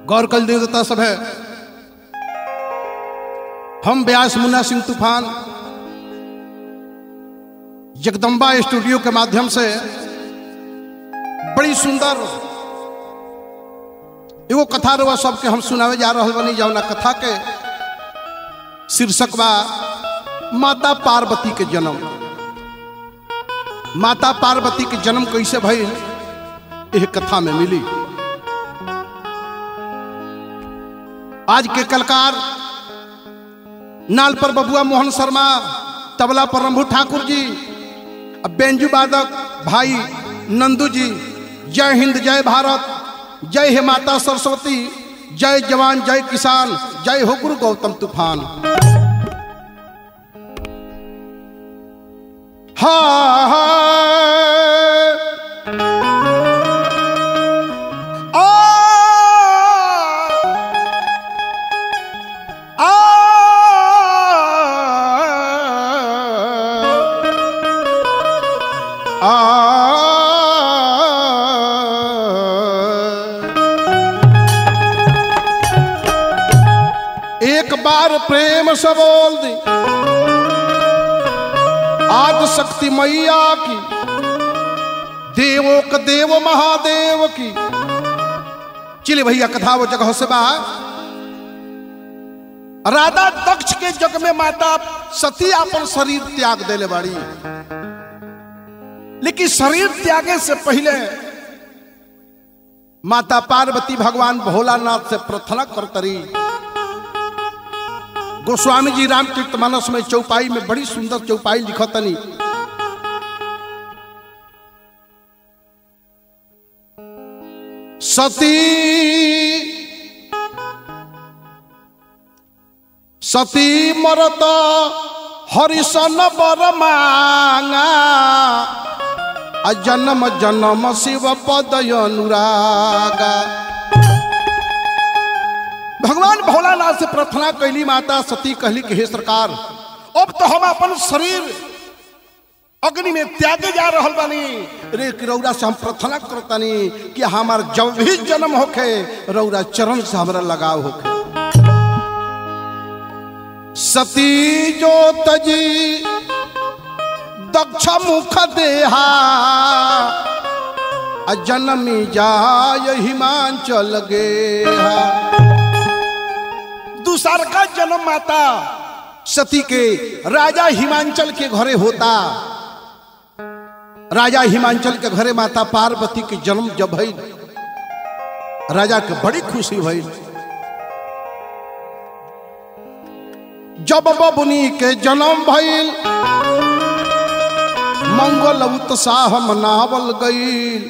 गौर कल देवता सब है हम व्यास मुन्ना सिंह तूफान जगदम्बा स्टूडियो के माध्यम से बड़ी सुंदर एगो कथा रवा सबके हम सुनावे जा रहा बनी जौना कथा के शीर्षक बा माता पार्वती के जन्म माता पार्वती के जन्म कैसे भइल यह कथा में मिली आज के कलकार नाल पर बबुआ मोहन शर्मा तबला पर रंभू ठाकुर जी अब बेंजू वादक भाई नंदू जी जय हिंद जय भारत जय हे माता सरस्वती जय जवान जय किसान जय हो गुरु गौतम तूफान हा हा आ आ एक बार प्रेम से बोल दी आद शक्ति मैया की देवों का देव महादेव की चलिए भैया कथा वो जगह से बाहर राधा दक्ष के जग में माता सती अपन शरीर त्याग देले बाड़ी लेकिन शरीर त्यागे से पहले माता पार्वती भगवान भोलानाथ से प्रार्थना करतरी गोस्वामी जी रामचरित मानस में चौपाई में बड़ी सुंदर चौपाई लिखतनी सती सती मरत हरिशन बर मांगा आ जन्म जन्म शिव पद अनुरागा भगवान भोलानाथ से प्रार्थना कैली माता सती कहली कि हे सरकार अब तो हम अपन शरीर अग्नि में त्यागे जा रहल बानी रे कि रौरा से हम प्रार्थना करतानी कि हमार जब भी जन्म होखे रौरा चरण से हमरा लगाव होखे सती जो तजी दक्ष मुख देहा आ जनमी जाय हिमांचल गेहा दूसर का जन्म माता सती के राजा हिमांचल के घरे होता राजा हिमांचल के घरे माता पार्वती के जन्म जब भइल राजा के बड़ी खुशी भइल जब बबुनी के जन्म भइल मंगल उत्साह मनावल गईल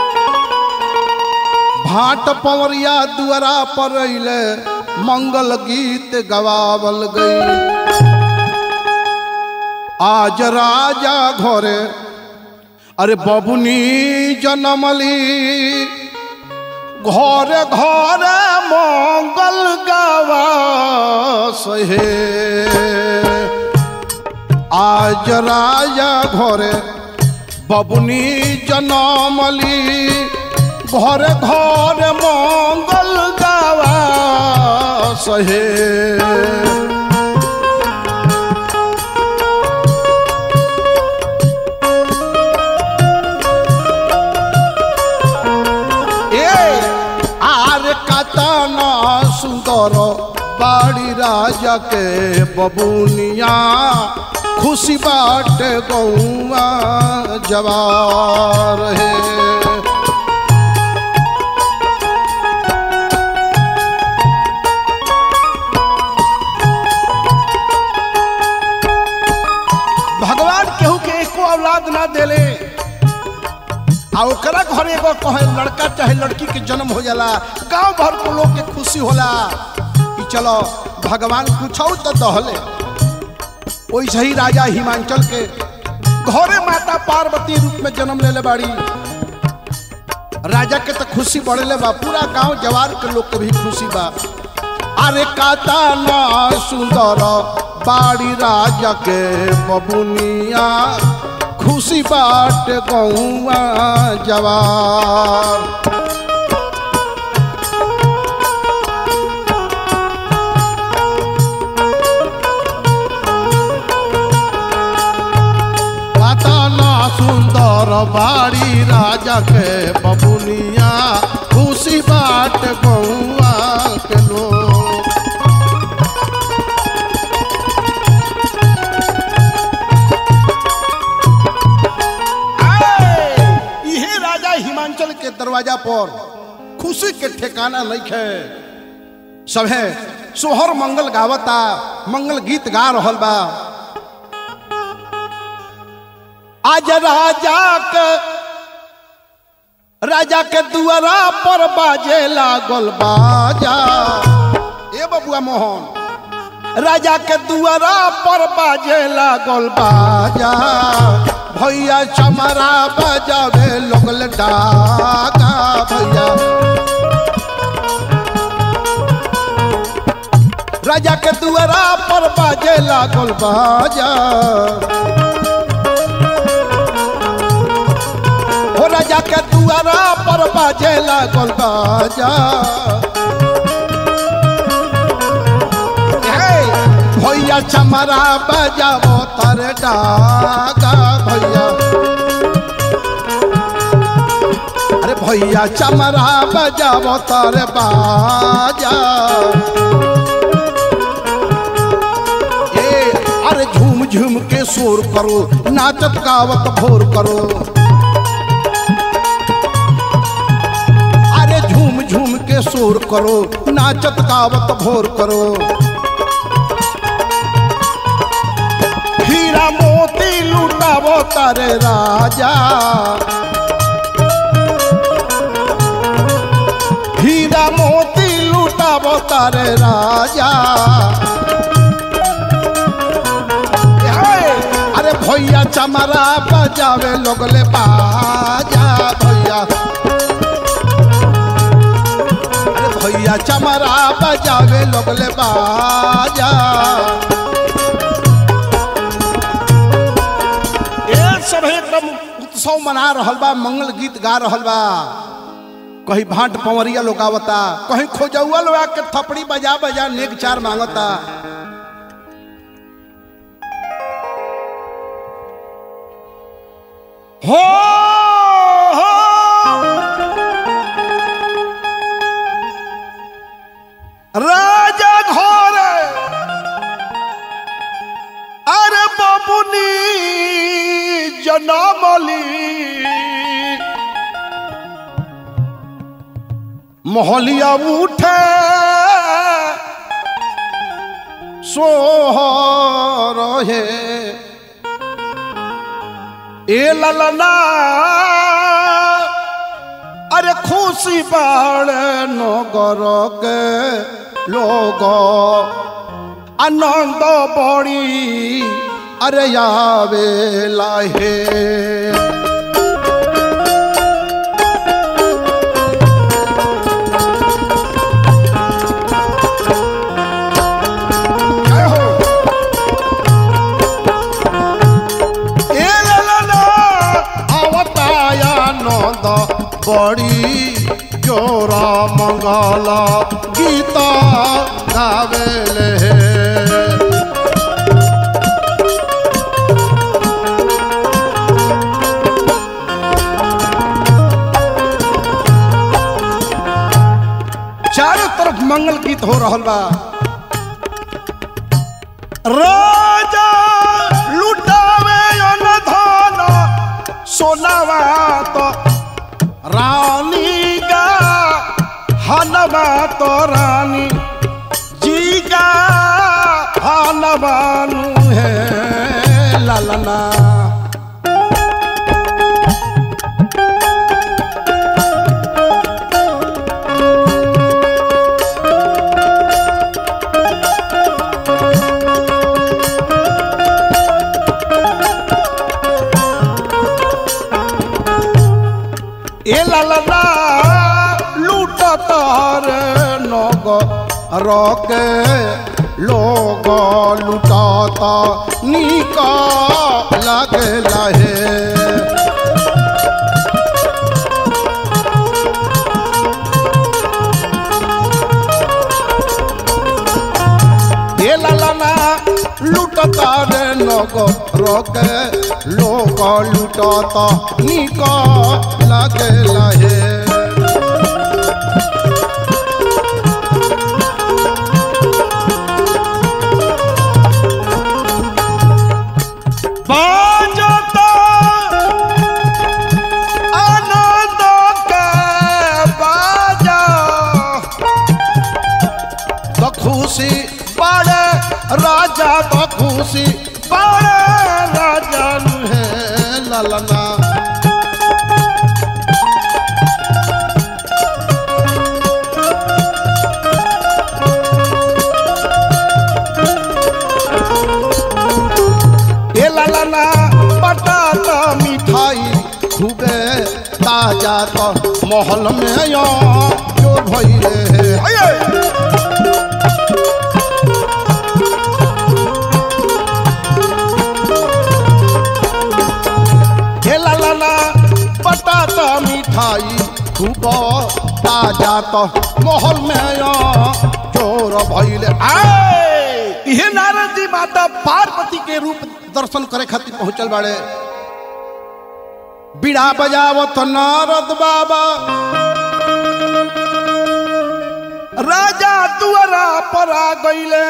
भाट पवरिया दुआरा पर अइले मंगल गीत गवावल गई आज राजा घरे अरे बबुनी जनमली घरे घरे मंगल गावा सहे आज राजा घरे बबुनी जनमली घरे घरे मंगल गावा सहे ए आर कतना सुंदर बाड़ी राजा के बबुनिया खुशी बाट गौआ जवार है भगवान केहू के एको औलाद ना देले आ ओकरा घरे एगो कहे लड़का चाहे लड़की के जन्म हो जाला गांव भर के लोग के खुशी होला कि चलो भगवान कुछ तो दहले वैसे ही राजा हिमांचल के घरे माता पार्वती रूप में जन्म लेले बाड़ी राजा के तो खुशी बढ़ले बा पूरा गांव जवार के लोग के भी खुशी बा अरे काता ना सुंदर बाड़ी राजा के बबुनिया खुशी बाट गौआ जवार के बबुनिया खुशी बाट गौआ के लोग आए! इहे राजा हिमांचल के दरवाजा पर खुशी के ठिकाना नहीं है सभे सोहर मंगल गावता मंगल गीत गा रहल बा आज राजा के राजा के दुआरा पर बाजे लागल बाजा ए बबुआ मोहन राजा के दुआरा पर बाजे लागल बाजा भैया चमरा बजावे लगल डाका भैया राजा के दुआरा पर बाजे लागल बाजा हो राजा के दुआरा पर बाजे लागल बाजा हे, भैया चमरा बजावो तर डागा भैया अरे भैया चमरा बजावो तर बाजा ए अरे झूम झूम के शोर करो नाचत गावत भोर करो अरे झूम झूम के शोर करो नाचत गावत भोर करो हीरा मोती लुटावो तारे राजा हीरा मोती लुटावो तारे राजा हे, अरे भैया चमरा बजावे लोगले बाजा भैया अरे भैया चमरा बजावे लोगले बाजा ए सब एकदम उत्सव मना रहल बा मंगल गीत गा रहल बा कहीं भाट पंवरिया लोग आवता कहीं खोजौआ लोग आके थपड़ी बजा बजा नेक चार मांगता हो हो রাজা ঘরে আরে বাবুনি জনমলি মহলিয়া উঠে সোহর হে এ লালনা আরে খুশি বাড়ে নগরকে লোক আনন্দ বড়ি আরে যাবে লাহে জয় হো। এ লালনা আবতায়া নন্দ বড়ি জোর মঙ্গল গীত গাবেলে चारों तरफ मंगल गीत हो रहल बा राजा लुटावे अन धन सोनावा तो रानी का हनवा तो रानी जी का हनवानु है ललना এ লালনা লুট তার নগ রকে লোগ লুটাত নিক লাগে লাহে এ লালনা লুট তার নগ রকে লোগ लूटत निक लागे लहे बाजता आनंद के बाजा तो खुशी बड़े राजा तो खुशी बड़े राजा है ललना ए ललना बटाटा मिठाई खूबे ताजा तो महल में यो जो भइले हे हे ललना बटाटा मिठाई खूब ताजा तो महल में यो चोर भइले आए इहे नारद जी माता पार्वती के रूप दर्शन करे खातिर पहुंचल बाड़े बीड़ा बजावत नारद बाबा राजा दुआरा पर आ गईले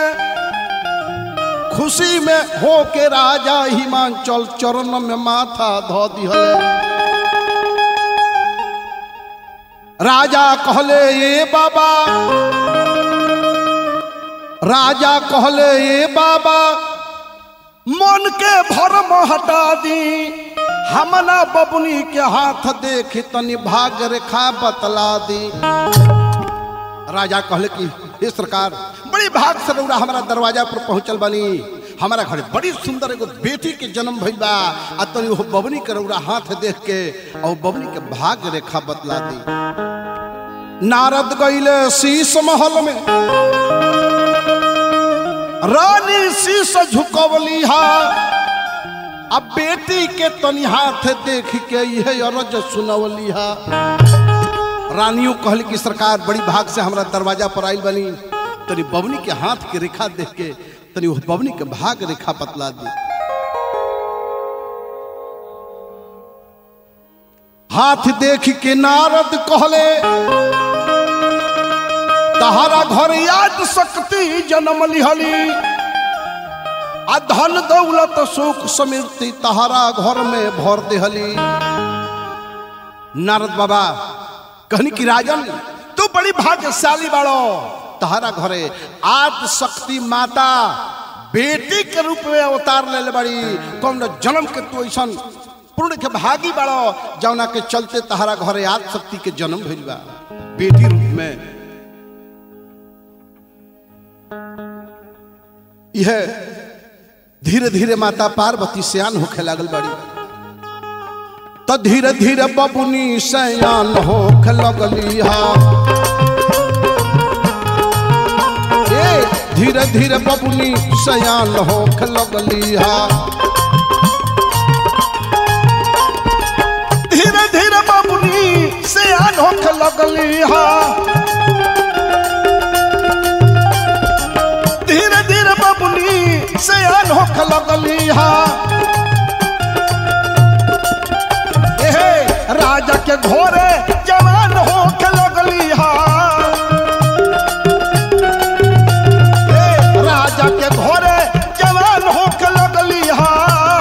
खुशी में हो के राजा हिमांचल चरण में माथा धो दिहले राजा कहले ये बाबा राजा कहले ये बाबा मन के भरम हटा दी हमना बबुनी के हाथ देख तनी भाग रेखा बतला दी राजा कहले कि हे सरकार बड़ी भाग से रउरा हमारा दरवाजा पर पहुंचल बनी हमारा घर बड़ी सुंदर एगो बेटी के जन्म भइल बा आ तनी वो बबनी के रउरा हाथ देख के और बबनी के भाग रेखा बतला दी नारद गईले शीश महल में रानी शीश झुकवली हा अब बेटी के तनी हाथ देख के यह अरज सुनवली हा रानियों कहल की सरकार बड़ी भाग से हमरा दरवाजा पर आइल बनी तनी बबनी के हाथ के रेखा देख के तनी वो बबनी के भाग रेखा बतला दी हाथ देख के नारद कहले तहारा घर याद शक्ति जन्म लिहली आ धन दौलत सुख समृद्धि तहारा घर में भर देहली नारद बाबा कहनी कि राजन तू बड़ी भाग्यशाली बाड़ो तहारा घरे आद शक्ति माता बेटी के रूप में अवतार ले बड़ी कौन जन्म के तू ऐसा पूर्ण के भागी बाड़ो जौना के चलते तहारा घरे आद शक्ति के जन्म भइल बा बेटी रूप में यह धीरे धीरे माता पार्वती सयान होखे लागल बड़ी तो धीरे धीरे बबुनी सयान होखे लगली हा ए धीरे धीरे बबुनी सयान होखे लगली हा धीरे धीरे बबुनी सयान होखे लगली हा धीरे धीरे बबुनी सयान होख लगली हा एहे राजा के घोरे जवान होख लगली हा ए, राजा के घोरे जवान होख लगली हा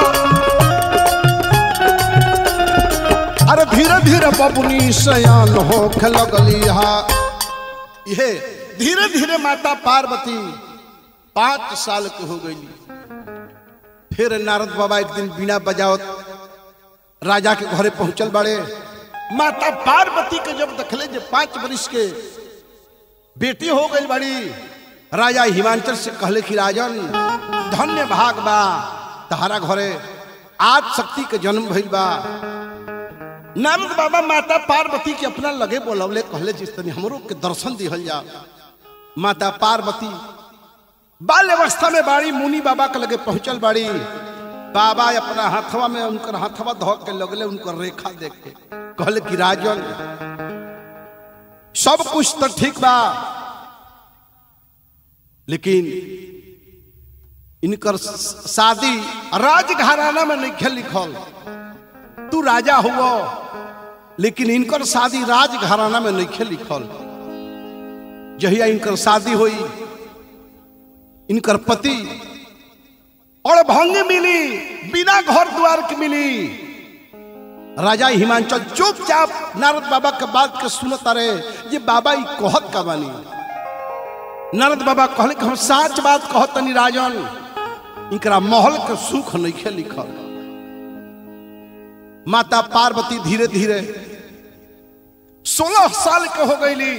अरे धीरे धीरे बबुनी सयान होख लगली हा ये धीरे धीरे माता पार्वती पांच साल के हो गई फिर नारद बाबा एक दिन बिना बजावत राजा के घरे पहुंचल बड़े माता पार्वती के जब देखले जे पांच वर्ष के बेटी हो गई बड़ी राजा हिमांचल से कहले कि राजन धन्य भाग बा तहारा घरे आज शक्ति के जन्म भइल बा नारद बाबा माता पार्वती के अपना लगे बोलवले कहले जिस तनी हमरो के दर्शन दिहल जा माता पार्वती बाल अवस्था में बाड़ी मुनि बाबा के लगे पहुंचल बाड़ी बाबा अपना हाथवा में उनकर हाथवा धो के लगले उनकर रेखा देख के कहले कि राजन सब कुछ तो ठीक बा लेकिन इनकर शादी राजघराना में नहीं लिखल तू राजा हुआ लेकिन इनकर शादी राज घराना में नहीं लिखल जहिया इनकर शादी हुई इनकर पति और भंग मिली बिना घर द्वार के मिली राजा हिमांचल चुपचाप नारद बाबा के बात के सुनत रहे ये बाबा ई कहत का बानी नारद बाबा कहले कि हम साच बात कहत तनी राजन इनकरा महल के सुख नहीं लिखल माता पार्वती धीरे धीरे सोलह साल के हो गईली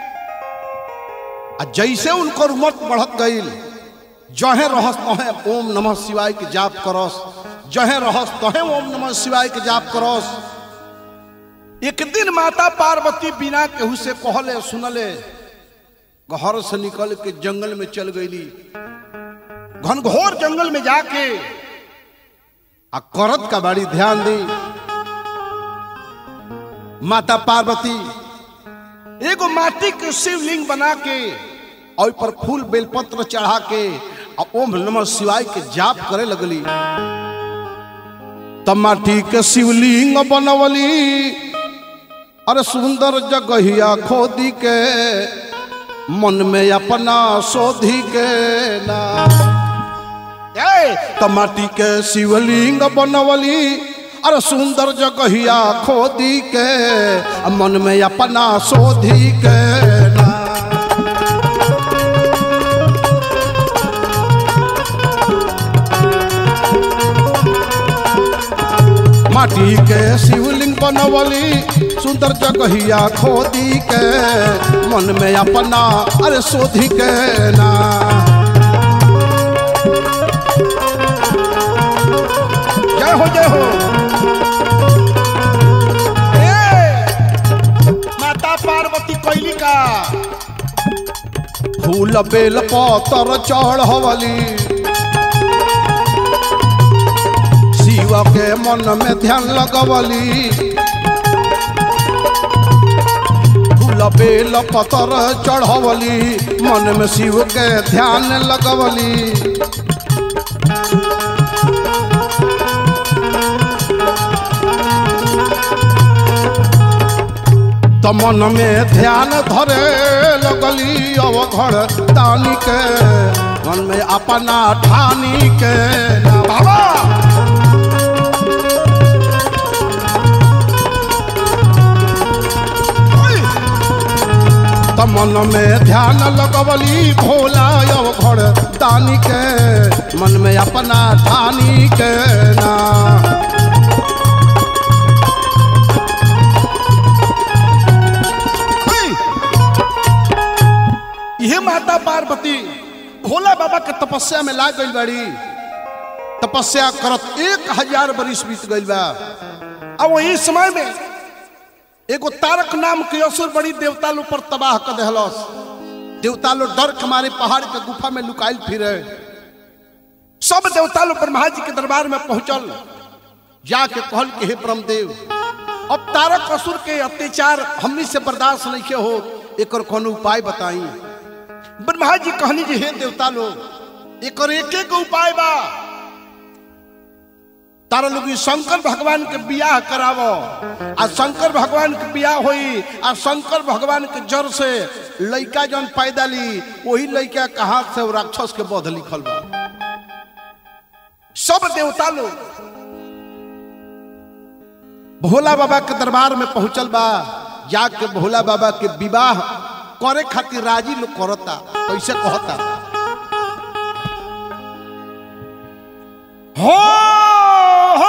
आ जैसे उनकर उम्र बढ़त गईल जहे रहस तहे ओम नमः शिवाय के जाप करस जहे रहस तहे ओम नमः शिवाय के जाप करस एक दिन माता पार्वती बिना केहू से कहले सुनले घर से निकल के जंगल में चल गईली घनघोर जंगल में जाके आ करत का बड़ी ध्यान दी माता पार्वती एगो माटी के शिवलिंग बना के और पर फूल बेलपत्र चढ़ा के आ ओम नमः शिवाय के जाप करे लगली तब माटी के शिवलिंग बनवली अरे सुंदर जगहिया खोदी के मन में अपना सोधी के ना ए, तो माटी के शिवलिंग बनवली अरे सुंदर जगहिया खोदी के मन में अपना सोधी के ना माटी के शिवलिंग बनवली सुंदर जगहिया खोदी के मन में अपना अरे सोधी के ना जय हो जय हो ए, माता पार्वती कोयली का फूल बेल पतर चढ़वली शिव के मन में ध्यान लगवली फूल बेल पतर चढ़वली मन में शिव के ध्यान लगवली त मन में ध्यान धरे लगली अवघड़ दानी के मन में अपना ठानी के ना बाबा त मन में ध्यान लगवली भोला अवघड़ दानी के मन में अपना ठानी के ना यह माता पार्वती भोला बाबा के तपस्या में लाग गई बाड़ी तपस्या करत एक हजार बरिस बीत गई बा अब वही समय में एगो तारक नाम के असुर बड़ी देवता लोग पर तबाह कर दहलस देवता लोग डर के मारे पहाड़ के गुफा में लुकाइल फिरे सब देवता लोग ब्रह्मा जी के दरबार में पहुंचल जाके कहल के हे ब्रह्मदेव अब तारक असुर के अत्याचार हमनी से बर्दाश्त नहीं के हो एक कोनो उपाय बताई ब्रह्मा जी कहनी जी हे देवता लोग एक एक एक उपाय बा तारा लोग ई शंकर भगवान के बियाह करावो आ शंकर भगवान के बियाह होई आ शंकर भगवान के जड़ से लइका जन पैदा ली वही लइका के हाथ से वो राक्षस के बध लिखल बा सब देवता लोग भोला बाबा के दरबार में पहुंचल बा जाके भोला बाबा के विवाह करे खातिर राजी लोग करता कैसे कहता हो हो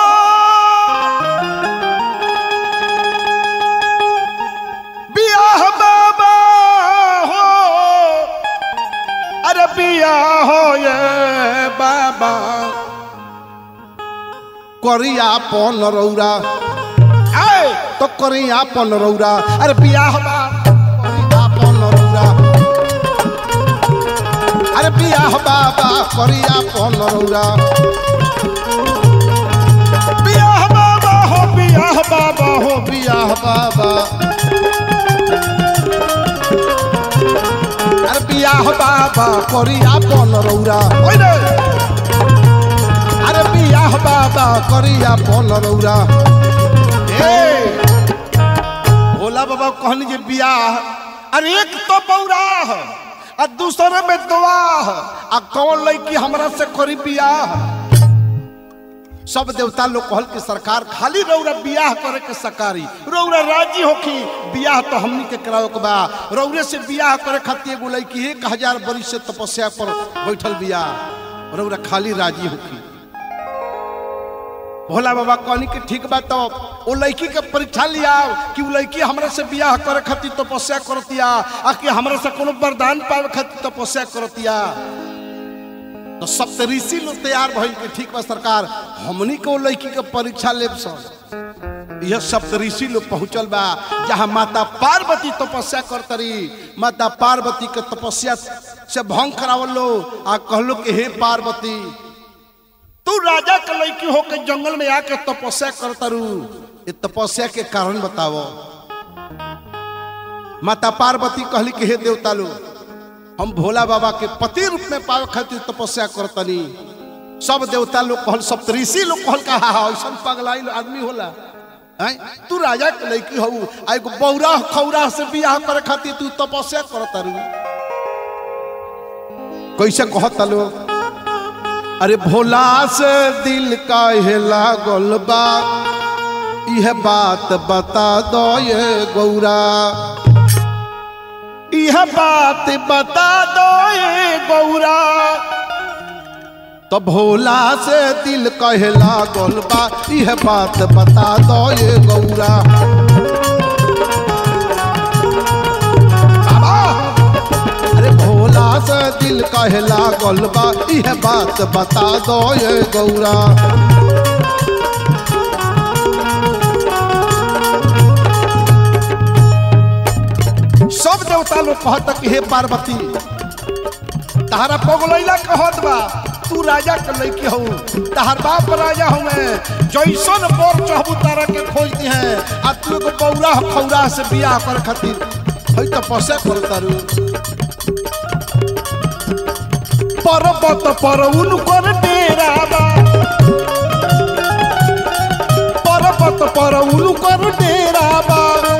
बियाह बाबा हो अरे बियाह हो ये बाबा करिया पन रौरा आए तो करिया पन रौरा अरे बियाह बा करिया पन रौरा अरे बियाह बाबा करिया पन रौरा बियाह बाबा हो बियाह बाबा हो बियाह बाबा अरे बियाह बाबा करिया पन रौरा ओइ रे अरे बियाह बाबा करिया पन रौरा भोला बाबा कहनी जे बियाह अरे एक तो बौराह आ दूसरे में दुआह आ कौन लड़की हमरा से करी बियाह सब देवता लोग कहल कि सरकार खाली रौरा बियाह करे के सकारी रौरा राजी होखी बियाह तो हमनी के करावे के बा रौरे से बियाह करे खातिर एगो लड़की एक हजार बरिस से तपस्या पर बैठल बियाह रौरा खाली राजी होखी भोला बाबा कहनी कि ठीक बा तो ओ लड़की के परीक्षा लिया कि वो लड़की हमरा से बियाह करे खातिर तपस्या करतिया आ कि हमरा से कोनो वरदान पावे खातिर तपस्या करतिया तो सप्तऋषि लोग तैयार भइल कि ठीक बा सरकार हमनी के वो लड़की के परीक्षा लेब सन यह सप्तऋषि लोग पहुंचल बा जहाँ माता पार्वती तपस्या करतरी माता पार्वती के तपस्या से भंग करावल लो आ कहलो कि हे पार्वती तू राजा के लड़की होके जंगल में आके तपस्या करतरू ये तपस्या के कारण बताओ माता पार्वती कहली कि हे देवता लोग हम भोला बाबा के पति रूप में पावे खातिर तपस्या करतनी सब देवता लोग कहल सप्तऋषि लोग कहल का हा ऐसा पगलाई आदमी होला हैं तू राजा के लड़की हो आ एगो बौरा खौरा से बियाह करे खातिर तू तपस्या करतरू कैसे कहता लोग अरे भोला से दिल का लागल बा यह बात बता दो ये गौरा यह बात बता दो ये गौरा तो भोला से दिल कहे लागल बा यह बात बता दो ये गौरा बाबा अरे भोला से दिल कहे लागल बा यह बात बता दो ये गौरा सब देवता लोग कहता कि हे पार्वती तहारा पगलैला कहत बा तू राजा के लड़की हो तहार बाप राजा हुए जैसन बोर चहबू तारा के खोजती है आ तू एगो बौरा खौरा से बियाह कर खातिर हई तपस्या कर तारू पर्वत पर उनकर डेरा बा पर्वत पर उनकर डेरा बा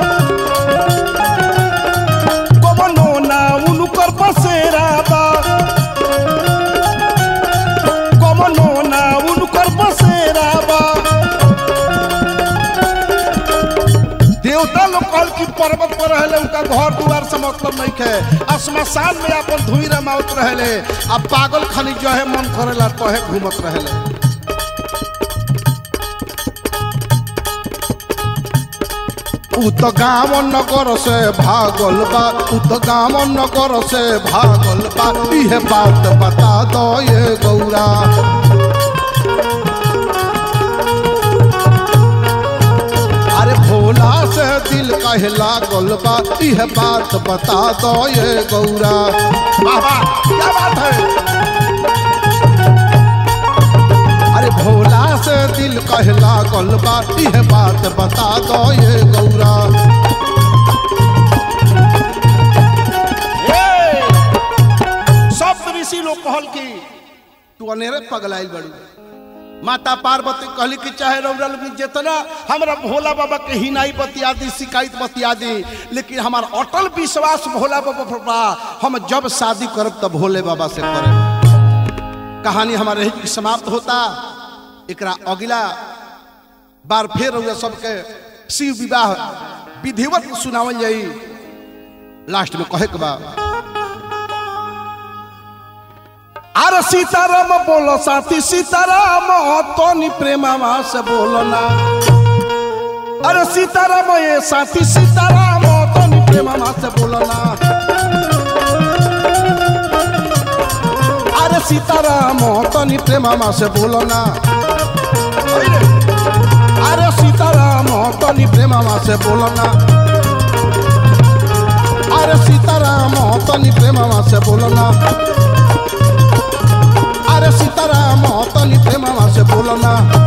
कवनो ना उनकर बसेरा बा कवनो ना उनकर बसेरा बा देवता लोग कहल कि पर्वत पर रहले उनका घर दुआर से मतलब नहीं है आ श्मशान में अपन धुई रमावत रहले आ पागल खाली जो है मन करेला तोहे घूमत रहले उ तो गाँव नगर से भागल बा उ तो गाँव नगर से भागल बा इहे बात बता दो ये गौरा अरे भोला से दिल कहे लागल बा इह बात बता दो ये गौरा बाबा क्या बात है अरे भोला से दिल कहे लागल बा इह बात बता दो ये गौरा सब ऋषि लोग कहल की तू अनेरे पगलाइल बड़ी माता पार्वती कहली कि चाहे रौरा लोग जितना हमरा भोला बाबा के हिनाई बतिया दी शिकायत बतिया दी लेकिन हमार अटल विश्वास भोला बाबा पर बा हम जब शादी करब तब भोले बाबा से करब कहानी हमारे यही समाप्त होता एकरा अगला बार फिर रौरा सबके शिव विवाह विधिवत सुनावल जाई लास्ट में कहे के बा अरे सीताराम बोलो साथी सीताराम तोनी प्रेमा से बोलो ना अरे सीताराम ये साथी सीताराम तोनी प्रेमा से बोलो ना अरे सीताराम तोनी प्रेमा से बोलो ना अरे सीताराम तोनी प्रेमा से बोलो ना अरे सीताराम तोनी प्रेमा से बोलो ना अरे सीताराम तनी प्रेमा से बोलो ना